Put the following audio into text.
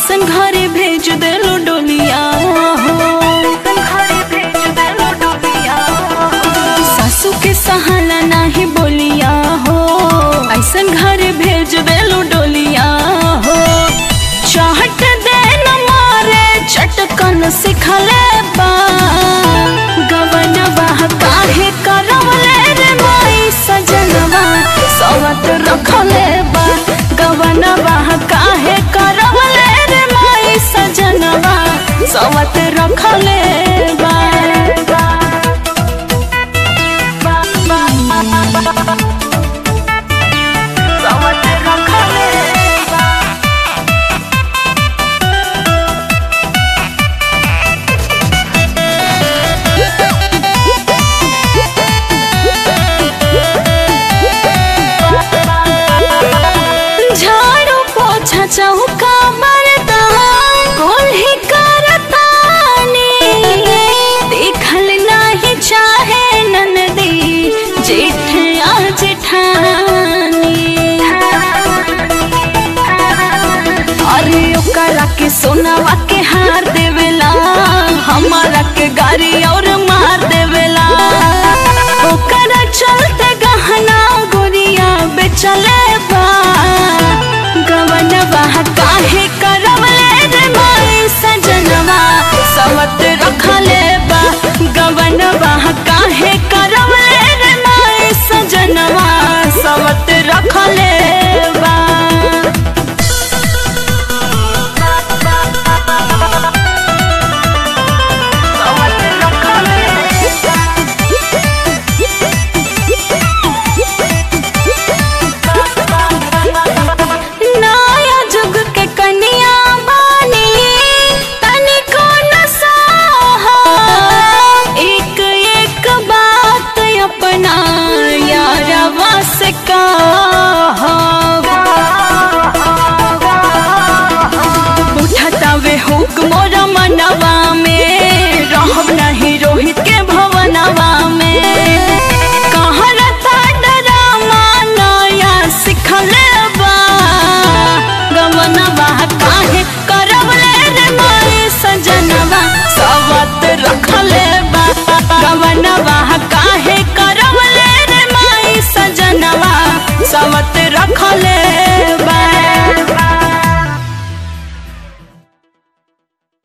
ऐसन घरे भेज देलो डोलिया हो सासू के सहाला नाही बोलिया हो ऐसन घरे भेज देलो डोलिया हो चाहट दे न मारे चटकन सिखले बा गवन बाह काहे करवले रे माई सजनवा सवत रखले बा गवन बाह काहे करवले रे माई सजनवा सवत रखले बा सवत रखले बा झाड़ू पोछा चौका मरता कोल्ही करतानी देखल नाही चाहे ननदी जेठ आ जेठानी अरे ओकरा के सोनावा के हार देवेला हमारा के गाड़ी और मार देवेला ओकरा चलते गहना गोरिया बेचले बा गवनवा काहे करवले रे माई सजनवा सवत रखले बा गवनवा काहे करवले रे माई सजनवा सवत रखले बा नया जुग के कन्या बानी तनिको न साहा एक एक बात अपना यारवा से उठतावे हुक मोरा मनवा में रहब नहीं रोहित के भवनवा में कहरता डरामा नया सिखले बा गवनवा काहे करवले रे माई सजनवा सवत रखले बा गवनवा काहे करवले रे माई सजनवा सवत रखले